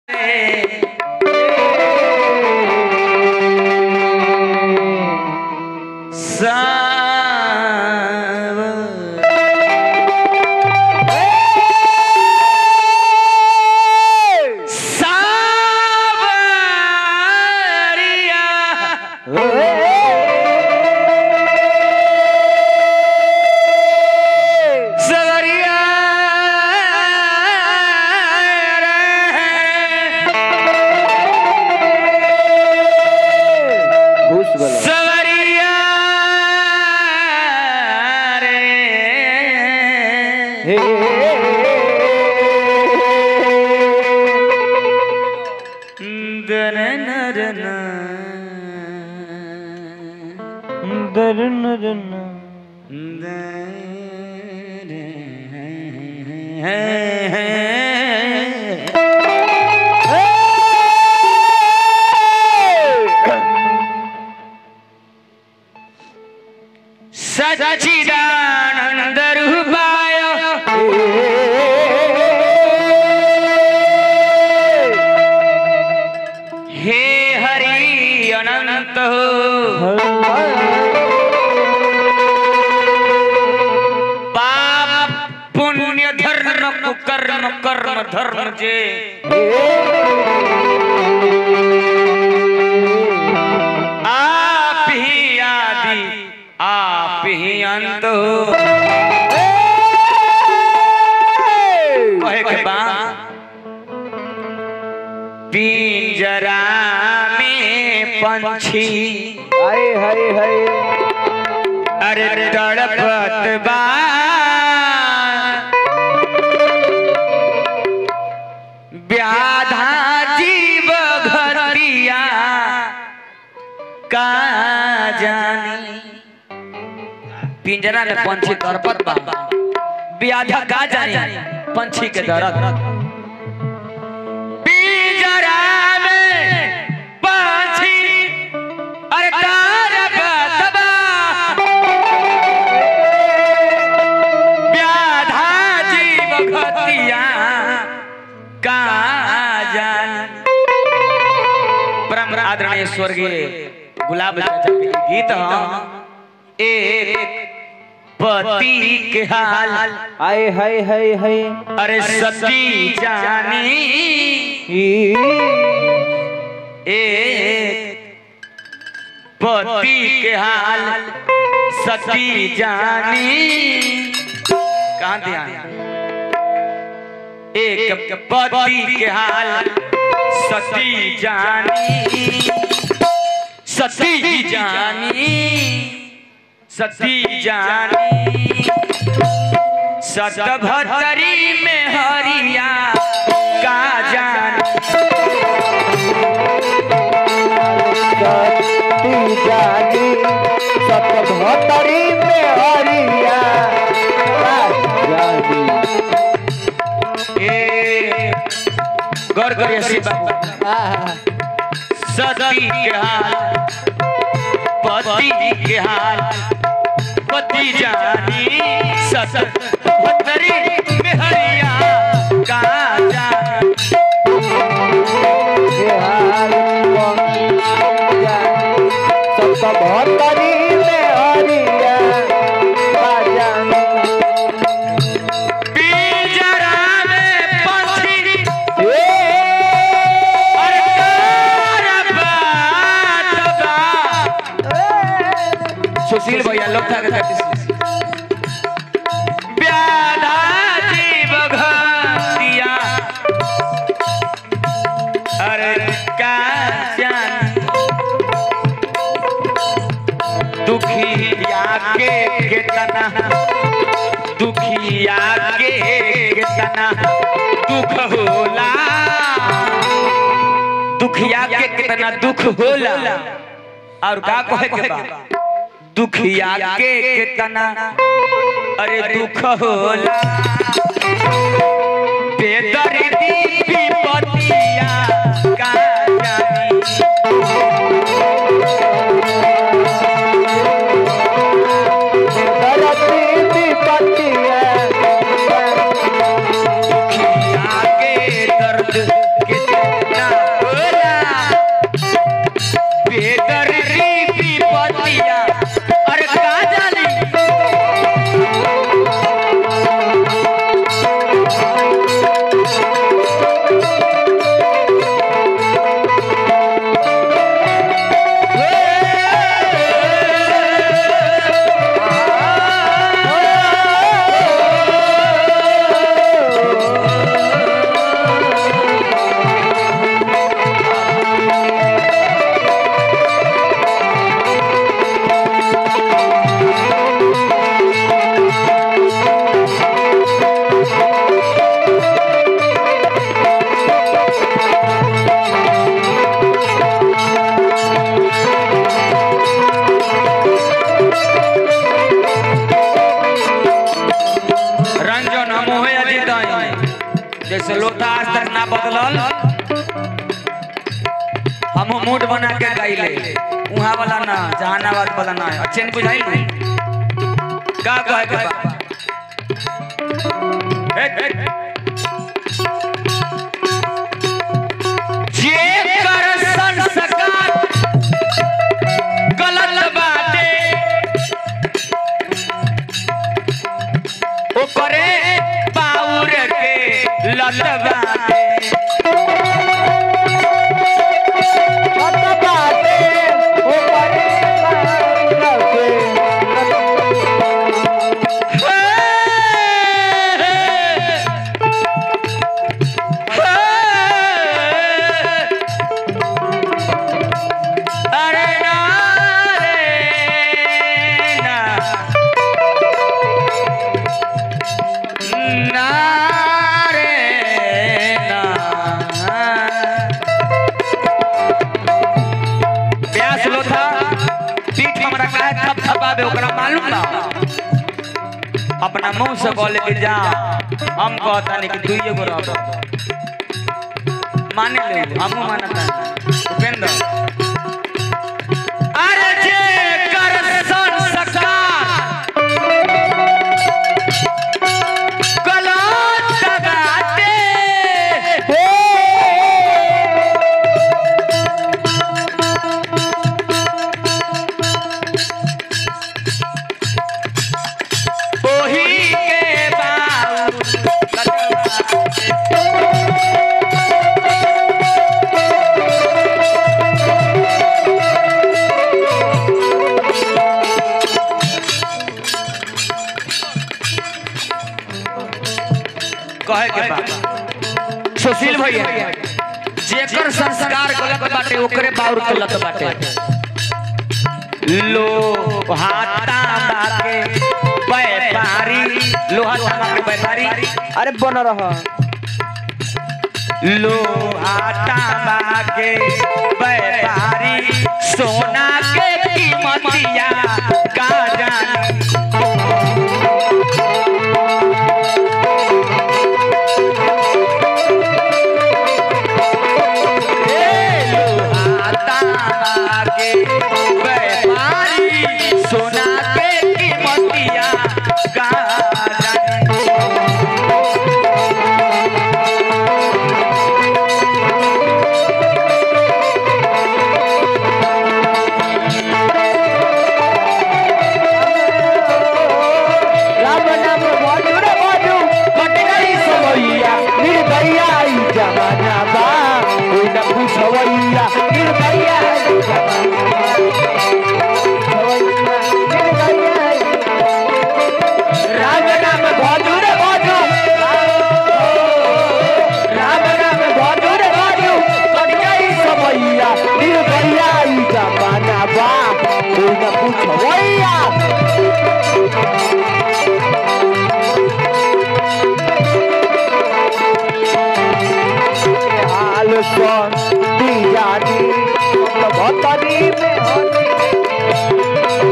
सवरिया घुस गलो सवरिया रे हे दरन दरन सचिदानंद रूपाय हे हरि अनंत पाप पुण्य धर्म कुकर्म कर्म धर्म जे आप ही आदि आप ही अंत हो कहे के बाद पिंजरा में पंछी हाय हाय हाय अरे तड़पत बा व्याधा जीव घरिया का जानी पिंजरा में पंछी तड़पत बा व्याधा का जानी पंछी के दर्द पिंजरा में पंछी अरे तड़पत बा व्याधा जीव घतिया का जान परम आदरणीय स्वर्गीय गुलाब चाचा के गीत ह एक पति के हाल हाय हाय हाय हाय अरे सती जानी ई एक पति के हाल सती जानी कहाँ ध्यान एक पति के हाल सती जानी सती जानी सती जानी सतभतरी में हरिया का जानी सती जानी सतभतरी में हरिया जानी ए गौर करिए शिव बाबू आहा सती के हाल पति के हाल पति जानी सत भतरी में हरिया का जानी हे हाल सतभतरी में हरिया जानी पिंजरा में पंछी ए अरे तारा बात बा। सुशील भैया लोग था व्याधा जीव घटिया अरे का जानी दुखिया के कितना दुखिया के कितना दुख होला दुखिया के कितना दुख होला और का कहे के बा दुखिया के कितना अरे दुख होला बेदर्दी विपतिया का जानी धरती विपत्तिया दुखिया के दर्द के वैसे लोटा आज तक ना बदलल हम मूड बना के गाइले उहाँ वाला ना जहानाबाद वाला ना अच्छे नहीं बुझाई नहीं का कहे के बा हे, हे। जे कर संस्कार गलत बाटे ओकरे पाउर के लत बाटे मत बाटे ओ परे लगे अरे ना रे ना ना रे ना प्यास लो था पीठ हमरा काहे थप थपावे ओकरा मालूम ना अपना मुंह से बोले कि जा हम कहता नहीं कि दुइये गो रह माने ले हमू मानता उपेंद्र अरे जे कर संस्कार गलत बाटे ओही के बाऊ कहे के बा सुशील भैया जेकर संस्कार गलत बाटे ओकरे बाउर के लत बाटे लो हाथा बाके व्यापारी लोहा तांबा के व्यापारी अरे बन रहा लो तांबा के व्यापारी सोना के कीमतिया का जानी ए लोहा तांबा के व्यापारी सोना के कीमतिया का जानी राम नाम बाजू रे बाजू कट गई सवैया निर्दया ई जमाना बा कोई न पूछवैया निर्दया ई जमाना बा। सवैया, निर्दया ई- राम नाम बाजू रे बाजू राम नाम बाजू रे बाजू कट गई सवैया निर्दया ई जमाना बा कोई न पूछवैया हाल सुन दियानी भतनी में होनी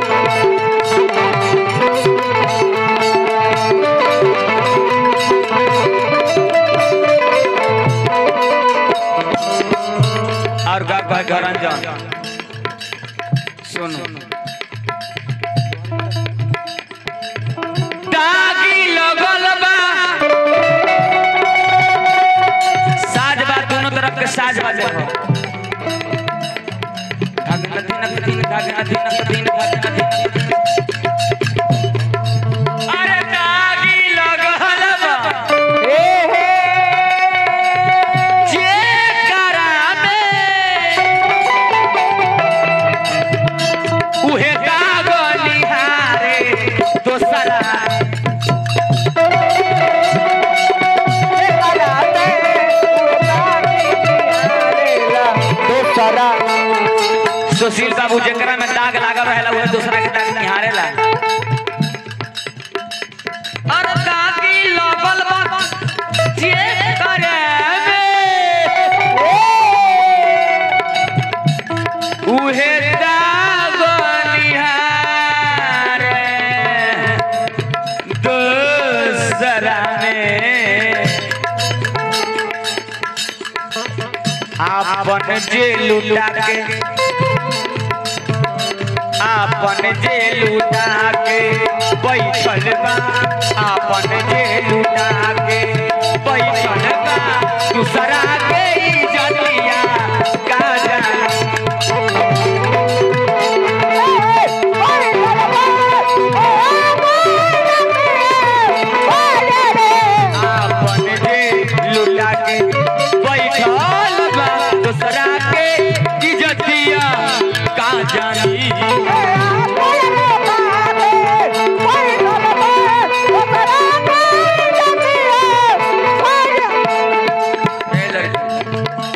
और गा गा गरंजन सुनो दागी लगल बा साज बा दोनों तरफ के साज बाजे हो धाग नदी नदी धाग नदी नदी धाग नदी अरे दागी लगल बा हे हे जे करामे उहे दाग निहारे दोसरा हे कराते दोसरा सुशील बाबू जेकरा में दाग लागल रहेला उहे दूसरा के दाग निहारेला अरे दागी लगल बा जे करामे उहे दाग निहारे दोसरा में आपन जे लुटा के आपन जे लुटा के बैठल बा आपन जे लुटा के बैठल बा दूसरा के इज्जतिया का जाने आपन जे लुटा के बैठल बा दूसरा के इज्जतिया का जानी ए लड़की।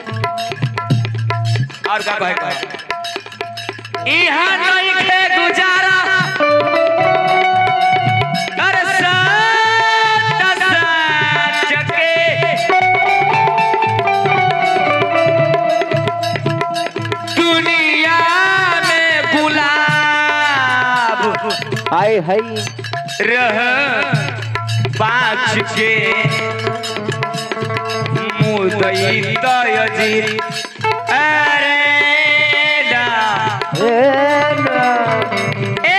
और का कहे कहे इहाँ नहीं खे गुजारा कर साथ साथ के दुनिया में गुलाब हाय हाय रह पाँच के मुदई तयजी अरे ना ए ना ए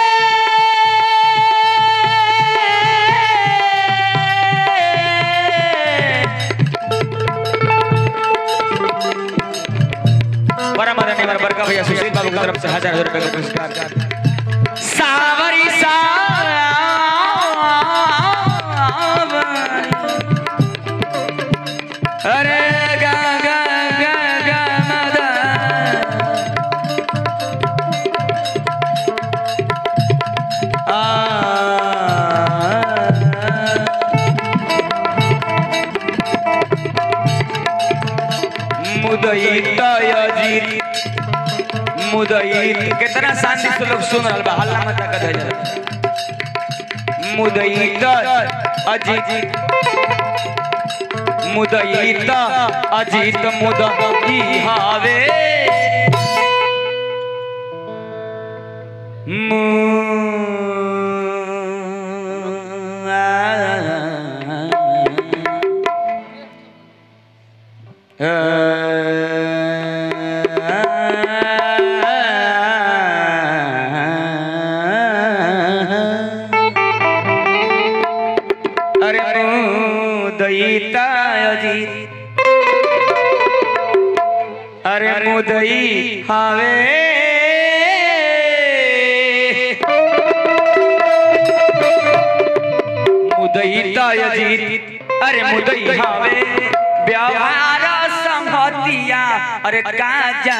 बड़ा मदन हमारा बड़का भैया सुशील बाबू की तरफ से हजार हजार रुपए का पुरस्कार सावरी सावरी अरे गा गा गा गा मदन आ मुदई तयजीर मुदई कितना शांति से लोग सुन रहल बा हल्ला मत कर दे मुदई त अजीत मुदई त अजीत मुदई हावे अरे मुदईता अजीत अरे मुदई हावे मुदईता अजीत अरे मुदई हावे व्यवहार संहतिया अरे काजा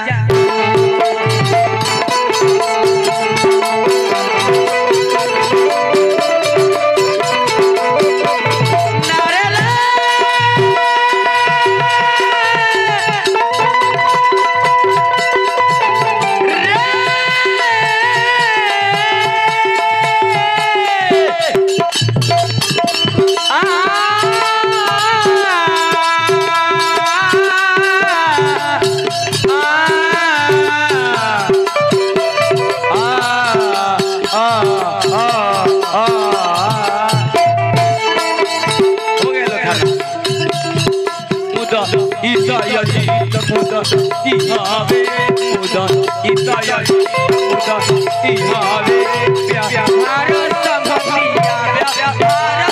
हो गया लो खाना मुदा ईसा यजीत मुदा इहावे मुदा ईसा यजीत मुदा इहावे प्यार संभविया प्यार